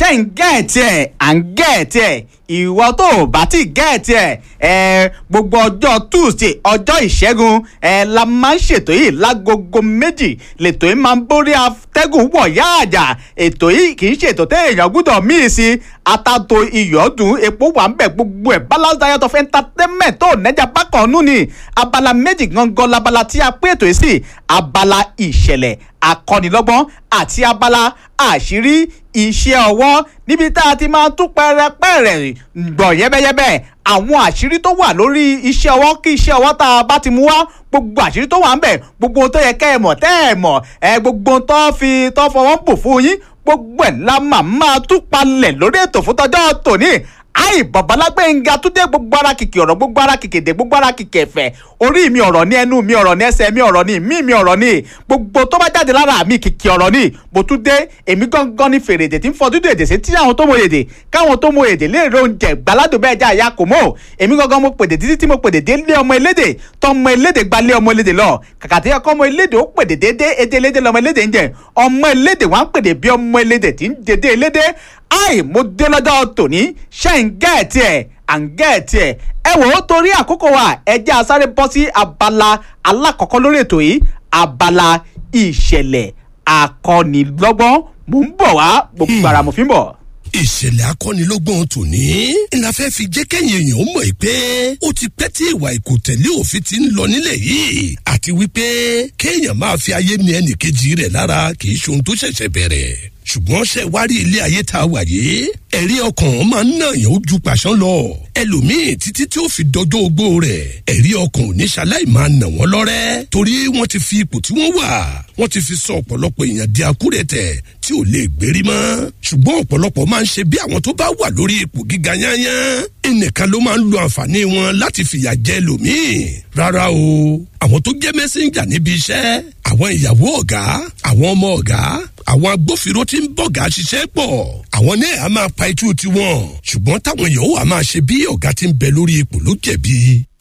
ṣé ń gẹ̀ẹ́tì ẹ̀ à ń gẹ̀ẹ́tì ẹ̀ ìwọ tó o bá ti gẹ̀ẹ́tì ẹ̀ ẹ̀ gbogbo ọjọ́ tuesday ọjọ́ ìṣẹ́gun ẹ̀ la máa ń ṣètò yìí lágogo méjì lètò yìí máa ń borí atẹ́gùn wọ̀ yáàjà ètò yìí kì í ṣètò téèyàn gbúdọ̀ míì sí atato iyọ̀dùn epo wà ń bẹ̀ gbogbo ẹ̀ balance diet of entertainment tó nẹ́jà bákan nù ni abala méjì gangan labala tí a pé ètò yìí sí abala ìṣẹ̀lẹ̀ akọ́nilọ́gbọ́n àti abala àṣírí iṣẹ́ ọwọ́ níbi tá a ti máa tún pẹ́rẹ́pẹ́rẹ́ gbọ̀ yẹ́bẹ́yẹ́bẹ́ àwọn àṣírí tó wà lórí iṣẹ́ ọwọ́ kí iṣẹ́ ọwọ́ tá a bá ti mú wá gbogbo àṣírí tó wà ń bẹ̀ gbogbo ohun tó yẹ kẹ́ ẹ mọ̀ tẹ́ ẹ mọ̀ ẹ gbogbo ohun tó fi tó fọwọ́ bò fún yín gbogbo ẹ̀ la máa máa tún palẹ̀ lórí ètò fún tọjọ́ tòní àì babalágbẹ̀ngà tún dé gbogbo ara kìkì ọ̀rọ̀ gbogbo ara kìkì èdè gbogbo ara kìkì ẹ̀fẹ̀ orí mi ọ̀rọ̀ ní ẹnu mi ọ̀rọ̀ ní ẹsẹ̀ mi ọ̀rọ̀ ní mí mi ọ̀rọ̀ ní gbogbo tó bá jáde lára mi kìkì ọ̀rọ̀ ní mo tún dé èmi gangan ní fèrè èdè tí ń fọ dúdú èdè sí tí àwọn tó mọ èdè káwọn tó mọ èdè léèrè oúnjẹ gbàládùn bẹ́ẹ̀ já àyà kò mọ́ èmi gangan mo pèdè títí tí mo pèdè dé lé ọmọ elédè tọmọ elédè gba lé ọmọ elédè lọ kàkà tí ọkọ ọmọ elédè ó pèdè dédé èdè elédè lọmọ elédè ń jẹ ọmọ elédè wà ń pèdè bí ọmọ elédè tí ń dédé elédè àì mo dé lọ́jọ́ tòní ṣe ń gẹ̀ẹ́tì ẹ̀ à ń gẹ̀ẹ́tì ẹ̀ ẹ wò ó torí àkókò wa ẹ jẹ́ a sáré bọ́ sí abala alákọ̀ọ́kọ́ lórí ètò yìí abala ìṣẹ̀lẹ̀ akọ́nilọ́gbọ́n mò ń bọ̀ wá gbogbo ara mo fi ń bọ̀ ìṣẹ̀lẹ̀ akọ́nilọ́gbọ̀n tòní la fẹ́ fi jẹ́ kẹ́yìn èèyàn mọ̀ pé ó ti pẹ́ tí ìwà ìkòtẹ̀lé òfin ti ń lọ nílẹ̀ yìí àti wípé kéèyàn máa fi ayé ni ẹnìkejì rẹ̀ lára kì í ṣe ohun tó ṣẹ̀ṣẹ̀ bẹ̀rẹ̀ ṣùgbọ́n ṣe wá rí ilé ayé tá a wà yìí ẹ̀rí ọkàn máa ń nàyàn ó ju pàṣán lọ ẹlòmíì títí tí ó fi dọjọ́ ogbó rẹ̀ ẹ̀rí ọkàn ò ní ṣaláì máa nà wọ́n lọ́rẹ́ torí wọ́n ti fi ipò tí wọ́n wà wọ́n ti fi sọ ọ̀pọ̀lọpọ̀ èèyàn di akúrẹ̀tẹ̀ tí ò lè gbérí mọ́ ṣùgbọ́n ọ̀pọ̀lọpọ̀ máa ń ṣe bí àwọn tó bá wà lórí ipò gíga yányán ẹnìkan ló máa ń lo àǹfààní wọn láti fìyà jẹ lòmíì rárá o àwọn tó jẹ́ mẹ́sẹ̀njà níbi iṣẹ́ àwọn ìyàwó ọ̀gá àwọn ọmọ ọ̀gá àwọn agbófinró tí ń bọ̀gá ṣiṣẹ́ pọ̀ àwọn náà á máa pa itú tiwọn ṣùgbọ́n táwọn yòówù á máa ṣe bí ọ̀gá tí ń bẹ lórí ipò ló jẹ̀bi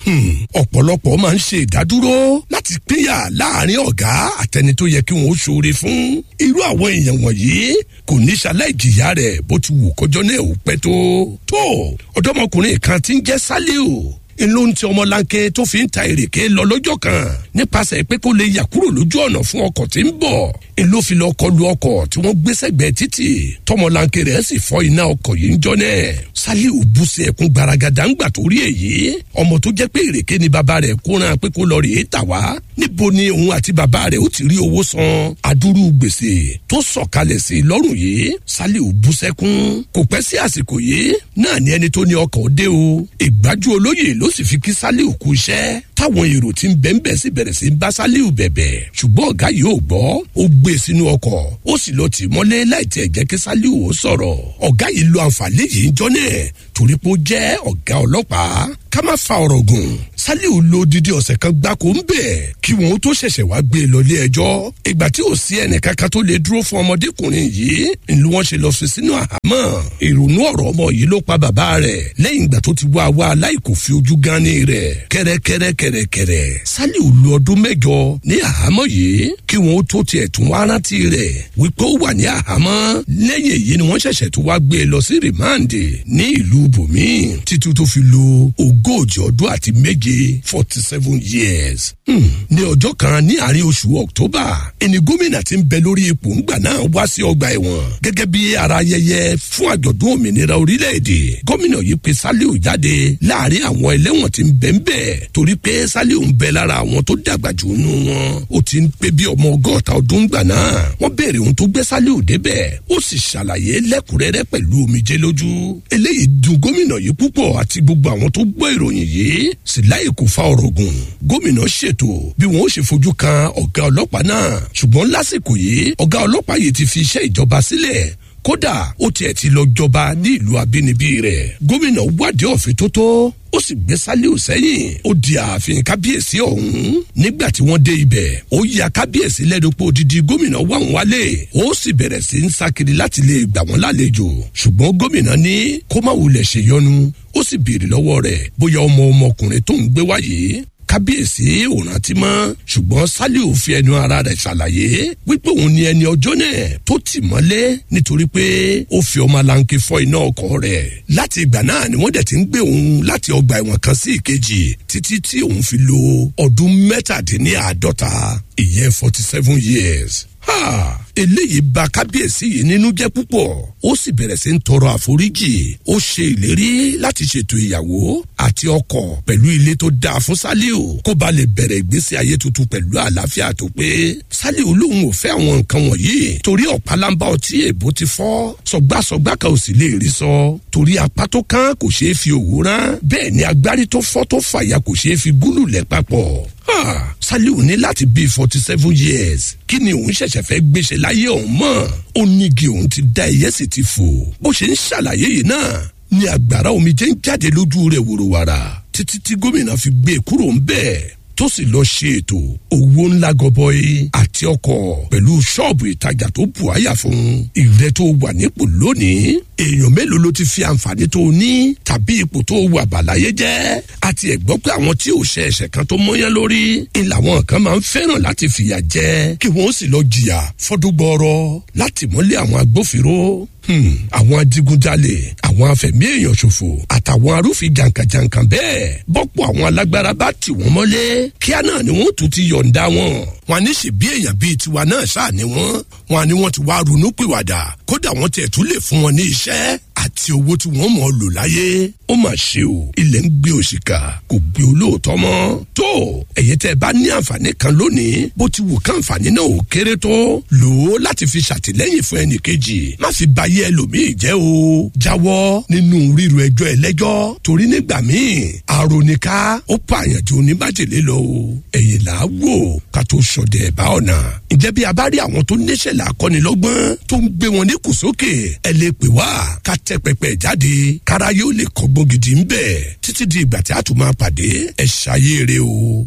ọ̀pọ̀lọpọ̀ máa ń ṣe ìdádúró láti pínyà láàrin ọ̀gá àtẹni tó yẹ kí wọ́n ó ṣoore fún irú àwọn èèyàn wọ̀nyí kò ní ṣaláì jìyà rẹ̀ bó ti wù kọjọ́ náà ò pẹ́ tó tó ọ̀dọ́mọkùnrin kan tí ń jẹ́ sálíù ló ń ti ọmọlanke tó fi ń ta èrèké lọ lọ́jọ́ kan nípasẹ̀ pé kó lè yà kúrò lójú ọ̀nà fún ọkọ̀ tí ń bọ̀ ló fi lọ kọlu ọkọ̀ tí wọ́n gbé sẹ́gbẹ̀ẹ́ títì tọmọlanke rẹ̀ sì fọ́ iná ọkọ̀ yìí ń jọ náà saliu bú sí ẹkún gbaragada ńgbà tó rí èyí ọmọ tó jẹ́ pé èrèké ni bàbá rẹ̀ kóran pé kó lọ rèé tà wá níbo ni òun àti bàbá rẹ̀ ó ti rí owó san adúrú gbèsè tó sọ̀kalẹ̀ sí i lọ́rùn yìí saliu bú sẹ́kún kò pẹ́ sí àsìkò yìí náà ni ẹni tó ní ọkọ̀ dé o ìgbájú olóyè ló sì fi kí saliu kú iṣẹ́ táwọn èrò tí ń bẹ́ ń bẹ́ sí bẹ̀rẹ̀ sí ń bá saliu bẹ̀bẹ̀ ṣùgbọ́n ọ̀gá yìí ò gbọ́ ó gbé sínú ọkọ̀ ó sì lọ tì mọ́lé láì tiẹ̀ jẹ́ kí saliu ó sọ̀rọ̀ ọ̀gá yìí lo àǹfààní yìí ń jọ́nẹ̀ torí pé ó jẹ́ ọ̀gá ọlọ́pàá ká má fa ọ̀rọ̀ gùn saliu lo didi ọ̀sẹ̀ kan gbáko ń bẹ̀ kí wọn ó tó ṣẹ̀ṣẹ̀ wá gbé e lọ ilé ẹjọ́ ìgbà tí ò sí ẹnìkankan tó lè dúró fún ọmọdékùnrin yìí ni wọ́n ṣe lọ fi sínú àhámọ́ ìrònú ọ̀rọ̀ ọmọ yìí ló pa bàbá rẹ̀ lẹ́yìn ìgbà tó ti wá wá aláìkò fi ojú gánni rẹ̀ kẹ́rẹ́kẹ́rẹ́kẹ́rẹ́kẹ́rẹ́ saliu lo ọdún mẹ́jọ ní àhámọ́ yìí kí wọn ó tó tiẹ̀ tún wá rántí rẹ̀ wípé ó wà ní àhámọ́ lẹ́yìn èyí ni wọ́n ṣẹ̀ṣẹ̀ tó wá gbé e lọ sí rìmáǹdì ní ìlú bòmí títí tó fi lo ogójì ọdún àti méje forty seven years. Hmm. ní ọjọ́ kan ní àárín oṣù october ẹni gómìnà tí ń bẹ lórí ipò ńgbà náà wá sí ọgbà ẹ̀wọ̀n gẹ́gẹ́ bí ara ayẹyẹ fún àjọ̀dún òmìnira orílẹ̀-èdè gómìnà yìí pe saliu jáde láàrin àwọn ẹlẹ́wọ̀n tí ń bẹ ń bẹ torí pé saliu ń bẹ lára àwọn tó dàgbà jù nù wọn ó ti ń pé bí ọmọ ọgọ́ta ọdún gbà náà wọ́n béèrè ohun tó gbé saliu débẹ̀ ó sì ṣàlàyé lẹ́kùnrẹ́rẹ́ pẹ̀lú omijé lójú eléyìí dùn gómìnà yìí púpọ̀ àti gbogbo àwọn tó gbọ́ ìròyìn yìí sì láì kò fa ọ̀rọ̀ gùn gómìnà ṣètò bí wọn ó ṣe fojú kan ọ̀gá ọlọ́pàá náà ṣùgbọ́n lásìkò yìí ọ̀gá ọlọ́pàá yìí ti fi iṣẹ́ ìjọba sílẹ̀ kódà ó tiẹ̀ ti lọ jọba ní ìlú abínibí rẹ̀ gómìnà wádìí ọ̀fìn tó tó ó sì gbé sálíù sẹ́yìn ó di ààfin kábíyèsí ọ̀hún nígbà tí wọ́n dé ibẹ̀ ó ya kábíyèsí lẹ́nu pé odidi gómìnà wà wọ́n wálé ó sì bẹ̀rẹ̀ sí ń sákiri láti lè gbà wọ́n lálejò ṣùgbọ́n gómìnà ní kó má wulẹ̀ ṣèyọnu ó sì béèrè lọ́wọ́ rẹ̀ bóyá ọmọ ọmọkùnrin tó ń gbé wáyé kábíyèsí ò rántí mọ́ ṣùgbọ́n saliu fi ẹnu ara rẹ̀ ṣàlàyé wípé òun ni ẹni ọjọ́ náà tó tì mọ́lé nítorí pé ó fi ọmọ alanke fọ́ iná ọkọ̀ rẹ̀ láti ìgbà náà ni wọ́n dẹ̀ ti ń gbé òun láti ọgbà ẹ̀wọ̀n kan sí ìkejì títí tí òun fi lo ọdún mẹ́tàdínláàádọ́ta ìyẹn forty seven years ha eléyìí bà kábíyèsí yìí nínú jẹ́ púpọ̀ ó sì bẹ̀rẹ̀ sí ń tọrọ àforíjì ó ṣe ìlérí láti ṣètò ìyàwó àti ọkọ pẹ̀lú ilé tó dáa fún saliu kó ba lè bẹ̀rẹ̀ ìgbésí ayé tuntun pẹ̀lú àlàáfíà tó pé saliu lòun ò fẹ́ àwọn nǹkan wọ̀nyí torí ọ̀pálábá ọtí èbó ti fọ́ sọgbàsọgbà kan ò sì lè rí sọ torí apá tó kán kò ṣeé fi òwú rán bẹ́ẹ̀ ni agbárí tó fọ́ tó fàyà kò ṣeé fi gúlù lẹ̀ papọ̀ Ah, saliu ní láti bíi forty seven years kí ni òun ṣẹ̀ṣẹ̀ fẹ́ gbéṣẹ́ láyé ọ̀hún mọ́ ó nígi òun ti da ẹ̀yẹ́ sì ti fò bó ṣe ń ṣàlàyé yìí náà ni àgbàrá omijé ń jáde lójú rẹ̀ wòrowàrà títí tí gómìnà fi gbé e kúrò ń bẹ́ẹ̀ tó sì lọ ṣe ètò owó ńlá gọbọi àti ọkọ̀ pẹ̀lú ṣọ́ọ̀bù ìtajà tó bù àyà fún ìrẹ́ tó wà nípò lónìí èèyàn mélòó ló ti fi àǹfààní tó ní tàbí ipò tó wà bàláyé jẹ́ àti ẹ̀gbọ́n pé àwọn tí ò ṣe ẹ̀ṣẹ̀ kan tó mọ́yán lórí ń làwọn kan máa ń fẹ́ràn láti fìyà jẹ kí wọ́n sì lọ jìyà fọ́dúgbọ́rọ́ láti mọ́lé àwọn agbófinró Hmm, àwọn adigunjalè àwọn afẹ̀mí èèyàn ṣòfò àtàwọn arúfin jàǹkàjàǹkà bẹ́ẹ̀ bọ́pọ̀ àwọn alágbára bá tì wọ́n mọ́lé kíá náà ni wọ́n tún ti yọ̀ǹda wọn. wọn ní ṣe bí èèyàn bíi tiwa náà ṣáà ni wọ́n wọn ni wọ́n ti wá ronú pìwàdà kódà wọ́n tiẹ̀ tún lè fún wọn ní iṣẹ́ àti owó tí wọ́n mọ̀ ọ́ lò láyé ó mà ṣe o ilẹ̀ ń gbé òṣìkà kò gbé olóòótọ́ mọ́ tó ẹ̀yẹ tẹ́ ẹ bá ní àǹfààní kan lónìí bó ti wù ká àǹfààní náà ò kéré tó lò ó láti fi ṣàtìlẹ́yìn fún ẹnì kejì má fi ba ayé ẹlòmíì jẹ́ o jáwọ́ nínú ríru ẹjọ́ ẹlẹ́jọ́ torí nígbà míì àròníká ó pààyàn ju oníbàjẹ́lé lọ o ẹ̀yìn là á wò ká tó sọdẹ̀ ẹ̀bá ọ̀nà ǹjẹ́ bí a bá rí àwọn tó níṣẹ́ làákọ́nilọ́gbọ́n tó ń gbé wọn ní kùsókè ẹ lè pè wá ká tẹ pẹpẹ jáde kára yóò lè kọ́gbọ́n gidi ń bẹ̀ títí di ìgbà tí a tún máa pàdé ẹ ṣayére o.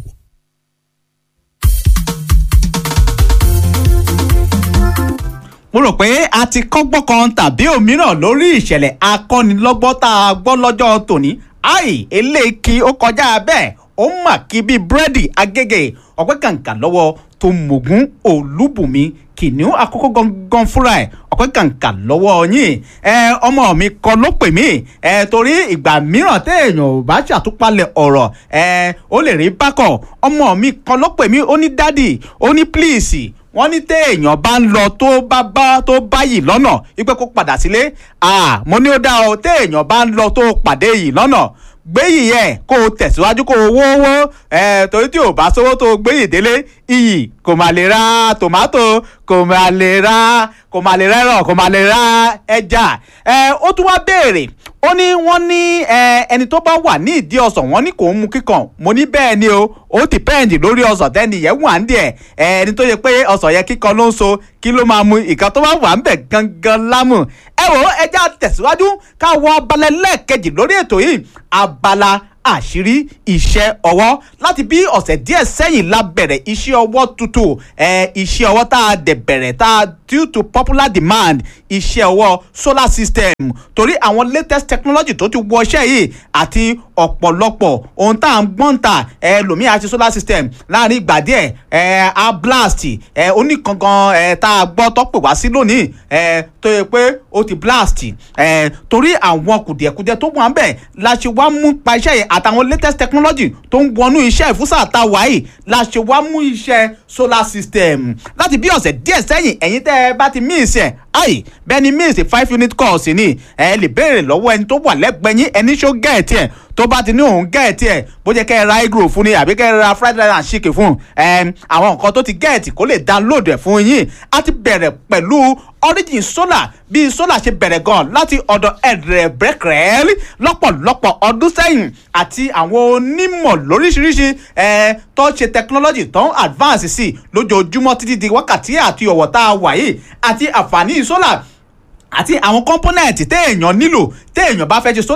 mo rò pé a ti kọ́gbọ́n kan tàbí òmíràn lórí ìṣẹ̀lẹ̀ akọ́nilọ́gbọ́n tá a gbọ́ lọ́jọ́ tòní àì eléèkì ó kọjá bẹ́ẹ̀ ó mà kí bíi búrẹ́dì agége ọ̀pẹ́ kàǹkà lọ́wọ́ tó mògún olúbùnmi kìnìún àkókò gangan fúnra ẹ̀ ọ̀pẹ́ kàǹkà lọ́wọ́ yín ẹ ọmọ mi kan ló pè mí ẹ torí ìgbà mìíràn téèyàn ò bá ṣàtúpalẹ̀ ọ̀rọ̀ ẹ ó lè rí bákọ̀ ọmọ mi kan ló pè mí ó ní dádì ó ní pílíìsì wọ́n ní téèyàn bá ń lọ tó bá bá tó báyìí lọ́nà wípé kó padà sílé mo ní ó dá o téèyàn bá ń lọ tó pàdé yìí lọ́nà gbéyìí yẹ kó o tẹ̀síwájú kó o wówó ẹ torí tí o bá sówó tó o gbéyìí délé iyì kò má lè ra tòmátò kò má lè ra kò má lè rẹ́rọ̀ kò má lè ra ẹja ẹ ó tún wá béèrè ó ní wọ́n ní ẹni tó bá wà ní ìdí ọsàn wọ́n ní kò ń mu kíkan mo ní bẹ́ẹ̀ ni o ó dìpẹ́ǹdì lórí ọsàn tẹ́ni yẹn wà ń díẹ̀ ẹni tó yẹ pé ọsàn yẹn kíkan ló ń so kí ló máa mu ìkan tó bá wà ń bẹ̀ gangan lámù ẹ wò ó ẹja tẹ̀síwájú ká wọ abalẹ̀ lẹ́ẹ̀kejì lórí ètò yìí abala àṣírí iṣẹ́ ọwọ́ láti bí ọ̀sẹ̀ díẹ̀ sẹ́yìn la bẹ̀rẹ̀ iṣẹ́ ọwọ́ tuntun ẹ̀ iṣẹ́ ọwọ́ tá a dẹ̀ bẹ̀rẹ̀ tá a due to popular demand iṣẹ́ ọwọ́ solar system torí àwọn latest technology tó ti wọ iṣẹ́ yìí àti ọ̀pọ̀lọpọ̀ ohun tá à ń gbọ́n ta ẹ lòmíì àti solar system láàrin ìgbà díẹ̀ ẹ a blast ẹ oníkankan ẹ tá a gbọ́ tó pè wá sí lónìí ẹ tó yẹ pé ó ti blast ẹ torí àwọn kùdìẹ̀kudiẹ tó wà ń bẹ̀ la ṣe wá mú pa iṣẹ́ yìí àtàwọn latest technology tó ń wọnú iṣẹ́ ìfúnṣà àtàwá yìí la ṣe wá mú iṣẹ́ solar system láti bí ọ̀sẹ̀ díẹ̀ sẹ́yìn ẹ̀yin tẹ́ ẹ bá ti miss ẹ̀ ayi bẹ́ẹ̀ ni miss five unit course ni ẹ lè béèrè lọ́wọ́ ẹni tó wà lẹ́gbẹ̀ẹ́ yín ẹni ṣó gẹ̀ẹ́tì ẹ̀ tó bá ti ní òun gẹ̀ẹ́tì ẹ̀ bó jẹ́ kẹ́ ẹ ra egro fún ni àbí kẹ́ ẹ ra fried rice and chicken fún ẹ àwọn nǹkan tó ti gẹ̀ẹ́tì kó lè download ẹ̀ fún yín a ti bẹ̀rẹ̀ pẹ̀lú origin solar bí solar ṣe bẹ̀rẹ̀ gan láti ọ̀dọ̀ ẹ̀rẹ̀ brẹ́kẹ̀rẹ́ lọ́pọ̀lọpọ̀ ọdún sẹ́yìn àti àwọn onímọ̀ lóríṣiríṣi ẹ̀ tó ṣe technology tó ń advance sí lójoojúmọ́ títí di wákàtí àti ọ̀wọ̀ tá a wà yìí àti àǹfààní solar àti àwọn component téèyàn nílò téèyàn bá fẹ́ ṣe solar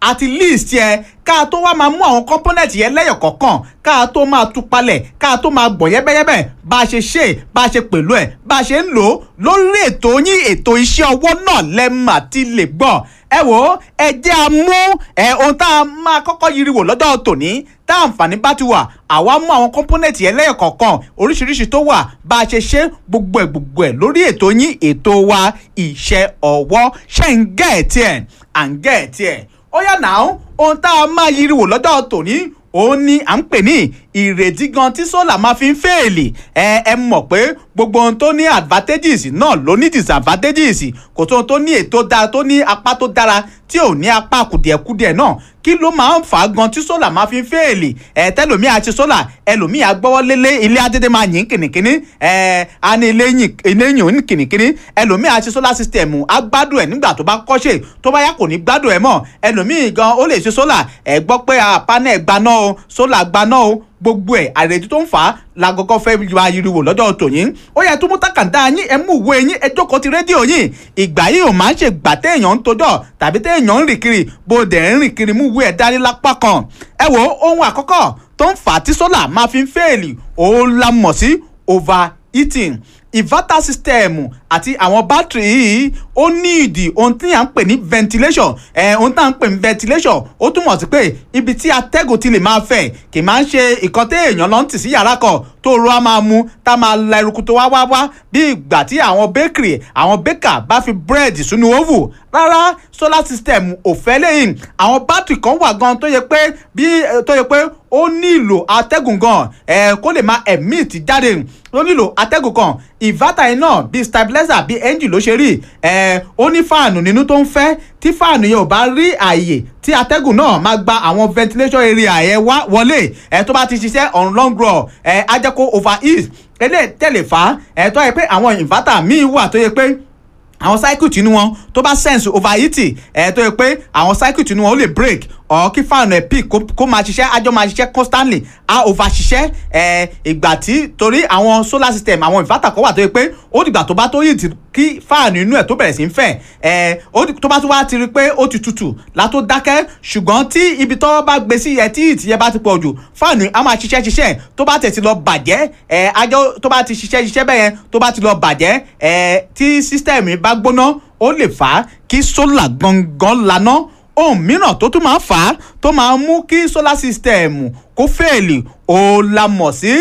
àti list yẹ ká tó wá máa mú àwọn component yẹn lẹ́yọ̀ kọ̀ọ̀kan ká tó máa tú palẹ̀ ká tó máa gbọ̀ yẹ́bẹ́yẹ́bẹ́ bá a ṣe ṣe bá a ṣe pẹ̀lú ẹ̀ bá a ṣe ń lò ó lórí ètò yín ètò iṣẹ́ ọwọ́ náà lẹ́mà tí lè gbọ́ ẹ wò ó ẹ jẹ́ a mú ẹ ohun tá a máa kọ́kọ́ yiri wò lọ́jọ́ tòní tá àǹfààní bá ti wà àwa mú àwọn component yẹn lẹ́yọ̀ kọ̀ọ̀kan oríṣiríṣi tó wà bá a ṣe ṣe gbogbo ẹ̀ gbogbo ẹ̀ lórí ètò yín ètò wa iṣẹ́ ọwọ́ ṣe ń gẹ̀ ẹ̀ tiẹ̀ à ń gẹ̀ ẹ̀ tiẹ̀ ó yà náà ohun tá a máa yiri wò lọ́jọ́ tòní òun ni à ń pè ní ìrètí gan tí sólà máa fi ń fèèlì ẹ ẹ mọ̀ pé gbogbo ohun tó ní advantages náà ló ní disadvantages kò tó ohun tó ní ètò dára tó ní apá tó dára tí ò ní apá kùdìẹ̀kudiẹ̀ náà kí ló máa ń fà á gan tí sólà máa fi ń fèèlì ẹ tẹlòmíì àti sólà ẹlòmíì agbọ́wọ́ lélé ilé adédè máa yìn kìnìkìnì ẹ a ní ilé yìn ilé yìn kìnìkìnì ẹlòmíì àti sólà system agbádùn ẹ nígbà tó bá kọ́ṣe tó bá yá kò ní gbádùn ẹ mọ́ ẹlòmíì gan ó lè ṣe sólà ẹ gbọ́ pé panel gbaná o sólà gbaná o gbogbo ẹ àrètí tó ń fà á la kọ́kọ́ fẹ́ wá yiriwo lọ́jọ́ tòyìn ó yẹ tó mú takàndá yín ẹ mú ìwé yín ẹ jókòó ti rédíò yín ìgbà yìí ò máa ń ṣe gbà téèyàn ń tojọ́ tàbí téèyàn ń rìn kiri bó dẹ̀ ń rìn kiri mú ìwé ẹ dání lápá kan ẹ wo ohun àkọ́kọ́ tó ń fà á tí sólà máa fi ń fèèlì òun la mọ̀ sí overheating inverter system àti àwọn bátìrì yìí ó ní ìdí ohun tí à ń pè ní ventilation ẹ ohun tí à ń pè ní ventilation ó túmọ̀ sí pé ibi tí atẹ́gùn ti lè máa fẹ̀ kì í máa ń ṣe ìkan tí èèyàn lọ ń tì sí yàrá kan tó ro á máa mu tá a máa la eruku tó wá wá wá bí ìgbà tí àwọn bakery àwọn baker bá fi búrẹ́dì sínú oven rárá solar system ò fẹ́ lẹ́yìn àwọn bátìrì kan wà gan tó yẹ pé bí tó yẹ pé ó nílò atẹ́gùn gan ẹ̀ kó lè máa emit jáde ó nílò atẹ́gùn kan inverter yìí náà bíi stabilizer bíi engine ló ṣe rí ẹ̀ ó ní fáànù nínú tó ń fẹ́ tí fáànù yẹn ò bá rí àyè tí atẹ́gùn náà máa gba àwọn ventilation area yẹn wá wọlé ẹ̀ tó bá ti ṣiṣẹ́ on long run ẹ̀ á jẹ́ kó overheat eléyìí tẹ̀lé fà á ẹ̀ tó yẹ pé àwọn inverter míì wà tó yẹ pé àwọn cycle tìǹú wọn tó bá sense overheating ẹ̀ tó yẹ pé àwọn cycle tìǹú wọn ó lè break ọ̀ kí fáànù ẹ̀ peak kó máa ṣiṣẹ́ àjọ máa ṣiṣẹ́ constantly á over ṣiṣẹ́ ẹ̀ ìgbà tí torí àwọn solar system àwọn inverter kan wà tó yẹ pé ó dìgbà tó bá tó yìí kí fáànù inú ẹ̀ tó bẹ̀rẹ̀ sí ń fẹ̀ ẹ̀ tó bá tó wá ti rí pé ó ti tutù látó dákẹ́ ṣùgbọ́n tí ibi tó bá gbé sí ẹ̀ tí ìtì yẹn bá ti pọ̀ jù fáànù á máa ṣiṣẹ́ ṣiṣẹ́ tó bá tẹ̀ ti lọ bàjẹ́ ẹ̀ àjọ tó bá ti ṣiṣẹ́ ṣiṣẹ́ bẹ́yẹn tó bá ti lọ bàjẹ́ ẹ̀ tí system bá gbóná ó lè fà á kí solar gangan laná ohun mìíràn tó tún máa fà á tó máa mú kí solar system kó fẹ́ẹ̀lì ó la mọ̀ sí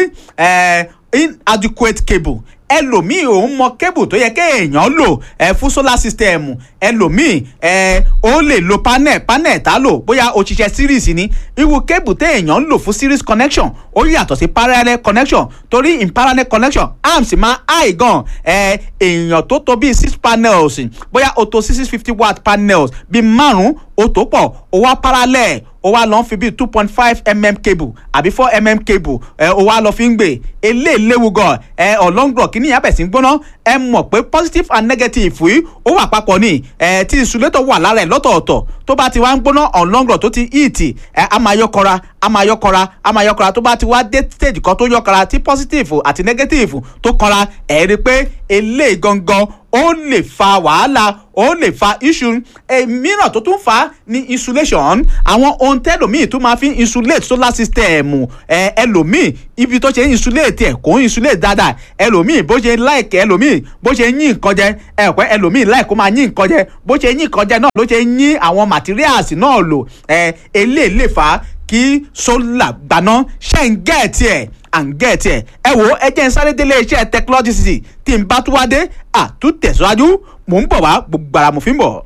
inadequate cable ẹlòmíì òun mọ kébù tó yẹ kéèyàn lò ẹ fún solar system ẹlòmíì ẹ ó lè lo panel panel tá lò bóyá o ṣiṣẹ́ series ni irú kébù téèyàn ń lò fún series connection ó yàtọ̀ sí parallel connection torí in parallel connection arms máa high gan ẹ èèyàn tó tó bíi six panels bóyá o tó six fifty watt panels bíi márùn-ún o tó pọ̀ o wá parallel o wá lọ fi bíi two point five mm cable àbí four mm cable ẹ o wá lọ fi ń gbé eléyìí léwu gan ẹ ọlọ́ngbọ̀n kìíní yẹn bẹ̀ sí ń gbóná ẹ mọ̀ pé positive and negative yìí ó wà papọ̀ ní ẹ tí insulator wà lára ẹ̀ lọ́tọ̀ọ̀tọ̀ tó bá ti wá ń gbóná ọlọ́ngbọ̀n tó ti heat ẹ a máa yọkọra a máa yọkọra a máa yọkọra tó bá ti wá dé stage kan tó yọkọra tí positive àti negative tó kọra ẹ rí i pé eléyìí gangan ó lè fa wàhálà ó lè fa issue mìíràn tó tún fa ní insulation àwọn ohun tẹ́lòmíì tó máa fi insulate solar system ẹ ẹlòmíì ibi tó ṣe insulate ẹ̀ kò ń insulate dáadáa ẹlòmíì bó ṣe like ẹlòmíì bó ṣe yín nǹkan jẹ ẹ pẹ́ ẹlòmíì like kó máa yín nǹkan jẹ bó ṣe yín nǹkan jẹ náà ló ṣe yín àwọn materials náà lò ẹ eléyìí lè fà á kí solar gbaná ṣe ń gẹ̀ẹ́tì ẹ̀ à ń gẹ̀ẹ́tì ẹ̀ ẹ wo ẹ jẹ́ ń sáré délé iṣẹ́ technology city tí n bá tún wá dé àtúntẹ̀síwájú mò ń bọ̀ wá gbogbo ara mo fi ń bọ̀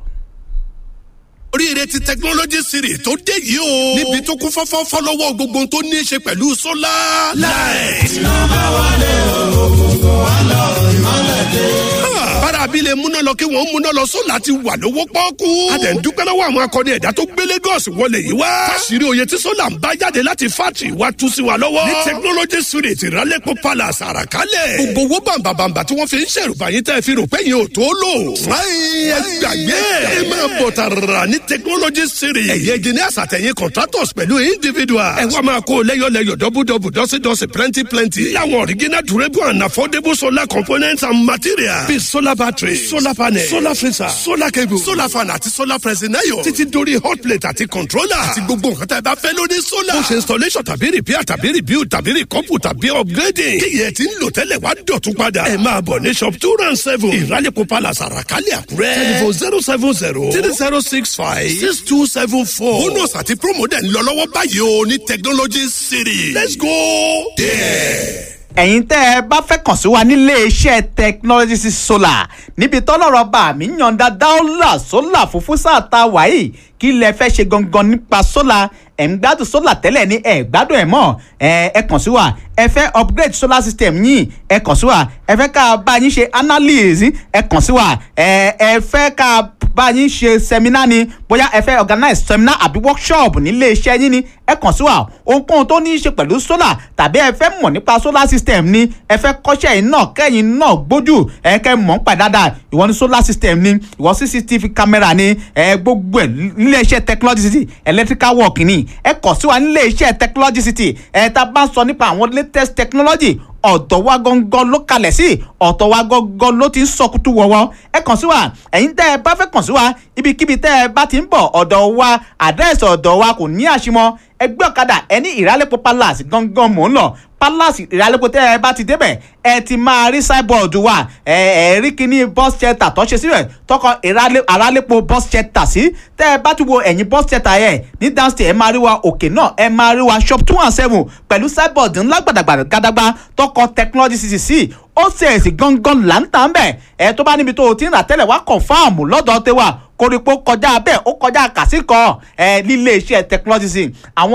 oríire ti technology series tó dé yìí o. níbi tó kún fọ́fọ́ fọ́lọ́wọ́ gbogbo tó ní í ṣe pẹ̀lú sólà. láì. iná bá wálé ògùnkùn wá lọ ìmọ̀lẹ̀ dé. bára abilé múná lọ kí wọ́n múná lọ sólà ti wà lówó pọ́ọ́kú. a dẹ̀ ń dúpẹ́ lọ́wọ́ àwọn akọni ẹ̀dá tó gbé Lagos wọlé yìí wá. fásirì oyè tí sólà ń bá jáde láti fátì wá tú sí wa lọ́wọ́. ní technology series ìrálẹ́pọ̀ palace àràkálẹ̀. gbogbo owó bàǹbàǹbà tí wọ́n fi ń ṣèrùbà yín tẹ́ fi rò pé yín ò tó lò. ẹ gbàgbé ẹ máa bọ̀ tààrà ní technology series. ẹ̀yin engineers àtẹ̀yìn contractors pẹ̀lú individuals. ẹ wá máa kó lẹ́yọ̀lẹ́yọ̀ dọ́bùdọ́bù dọ́sídọ́sí plenty plenty. láwọn original durable and affordable solar components and materials. bíi solar battery solar panel solar freezer solar cable solar fan àti solar pressing iron. títí dórí hot plate àti controller. àti gbogbo nǹkan tá ẹ bá fẹ́ lórí solar. ó ṣe installation tàbí repair tàbí rebuild tàbí recouple tàbí upgrading. kí yẹn ti ń lò tẹ́lẹ̀ wá dọ̀tún padà. ẹ máa bọ̀ ní shop two round seven. ìrálẹ̀kọ̀ palace àràkálẹ̀ àkúrẹ́. telephone zero seven zero three zero six five six two seven four. bonus àti promo dẹ̀ ń lọ lọ́wọ́ báyìí o ní technology city. let's go there. ẹ̀yin tẹ́ ẹ bá fẹ́ kàn sí wa nílé iṣẹ́ technology solar níbi tọ́lọ́rọ̀ bá mi yànda dáólà sólà fúnfún sáà ta wáyé kí lẹ fẹ́ ṣe gangan nípa solar ẹ̀ ń gbádùn solar tẹ́lẹ̀ ní ẹ̀ gbádùn ẹ̀ mọ́ ẹ ẹ kàn sí wa ẹ fẹ́ upgrade solar system yín ẹ kàn sí wa ẹ fẹ́ ká bá yín ṣe analysis ẹ kàn sí wa ẹ ẹ fẹ́ ká bá yín ṣe seminar ni bóyá ẹ fẹ́ organize seminar àbí workshop nílé iṣẹ́ yín ni ẹ kàn sí wa ohunkóhun tó ní í ṣe pẹ̀lú solar tàbí ẹ fẹ́ mọ̀ nípa solar system ni ẹ fẹ́ kọ́ṣẹ́ yìí náà kẹ́yìn náà gbójú ẹ kẹ́ mọ̀ ń pa dáadáa ìwọ ní solar system ni ìwọ cctv camera ni ẹ gbogbo ẹ nílé iṣẹ́ technology city electrical work ni ẹ kàn sí wa nílé iṣẹ́ technology city ẹ tá a bá ń sọ nípa àwọn latest technology ọ̀dọ̀ wa gangan ló kalẹ̀ sí ọ̀dọ̀ wa gangan ló ti ń sọkútù wọ̀wọ́ ẹ kàn sí wa ẹ̀yin tẹ́ ẹ bá fẹ́ kàn sí wa ibikíbi tẹ́ ẹ bá ti ń bọ̀ ọ̀dọ̀ wa àdírẹ́sì ọ̀dọ̀ wa kò ní àṣìmọ́ ẹgbẹ́ ọ̀kadà ẹni ìrálẹ́pọ̀ palace gangan mò ń lọ palace ìrálẹ́pọ̀ tẹ́ ẹ bá ti débẹ̀ ẹ ti máa rí signboard wa ẹ ẹ rí kíní bus shelter tó ṣe síbẹ̀ tọkọ ìrálẹ́pọ̀ bus shelter sí tẹ́ ẹ bá ti wo ẹ̀yìn bus shelter yẹn ní downstairs ẹ máa rí wa òkè náà ẹ máa rí wa shop two and seven pẹ̀lú signboard ńlá gbàdàgbàdàgbà tọkọ technology city sí ó ṣèèṣì gangan là ń tà ń bẹ̀ ẹ tó bá níbi tó o ti ń rà tẹ́lẹ̀ wá confam lọ́dọ̀ tẹ́wà koríko kọjá bẹ́ẹ̀ ó kọjá kàsíkọ̀ ẹ nílé iṣẹ́ technology sí àwọn.